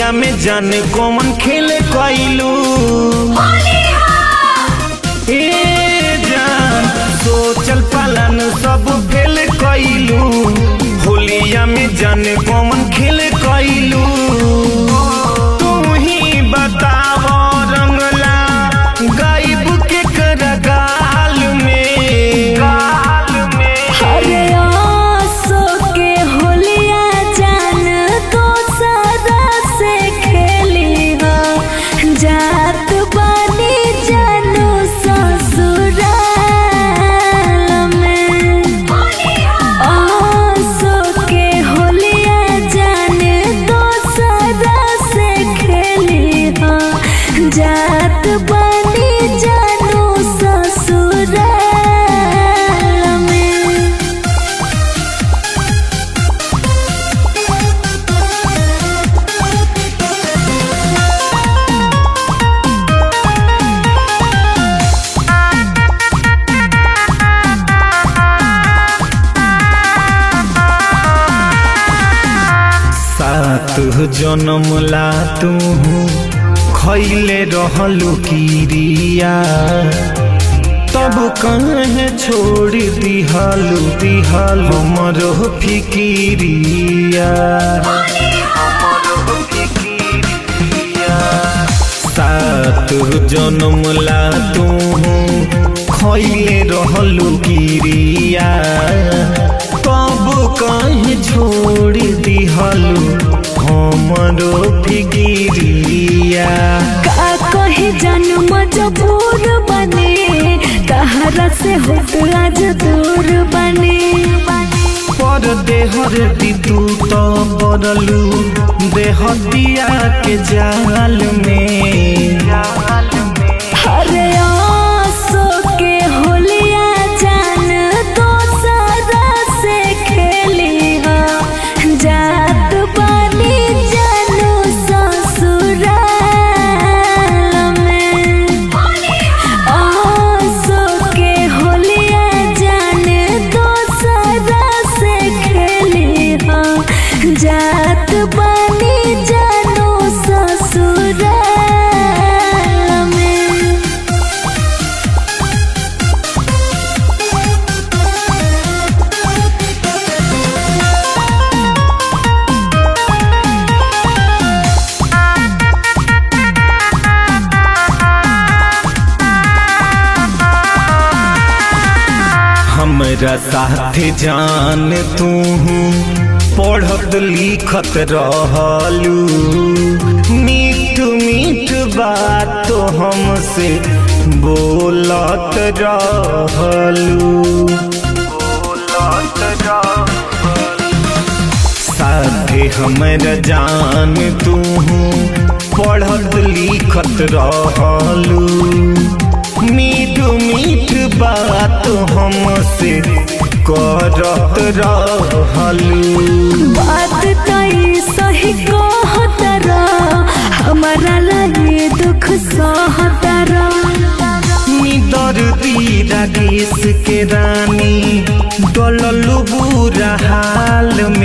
होलिया में जाने कौन खेल कैलू ए जान सोचल पालन सब फेल कैलू होलिया में जाने कौन खेल कैलू तू ही बताव रंगला गायब के कर गाल में गाल में अरे आसो के होलिया जान तो सदा से खेली हो जात बानी जानू ससुराल में आसो के होलिया जान तो सदा से खेली हो जात बानी जानू ससुराल में सात जन्म ला तू खैले रहलू किरिया तब कहे छोड़ दिहलू दिहल हमरो फिकिरिया सात जन्म ला तू खैले रहलू किरिया तब कहीं छोड़ दिहलू हमरो फिकिरिया का कहे जन्म मजबूर बने तहरा से होत आज दूर बने पर देहर दितू तो बदलू देहतिया के जाल में अरे आसो के होलिया जान तो सदा से खेली हो जात बानी जानू ससुराल में आसो के होलिया जान तो सदा से खेली हो जात बानी जानू ससुराल में हमरा साथे जान तू पढ़त लिखत रहलू मीठ मीठ बात तो हमसे बोलत रहलू बोलत रहलू साथे हमर जान तू पढ़त लिखत रहलू मीठ मीठ बात हमसे करत रहलू बात तई सही कहतरा हमारा लगे दुख सहतरा दर्दी रागेश के रानी डललू बुरा हाल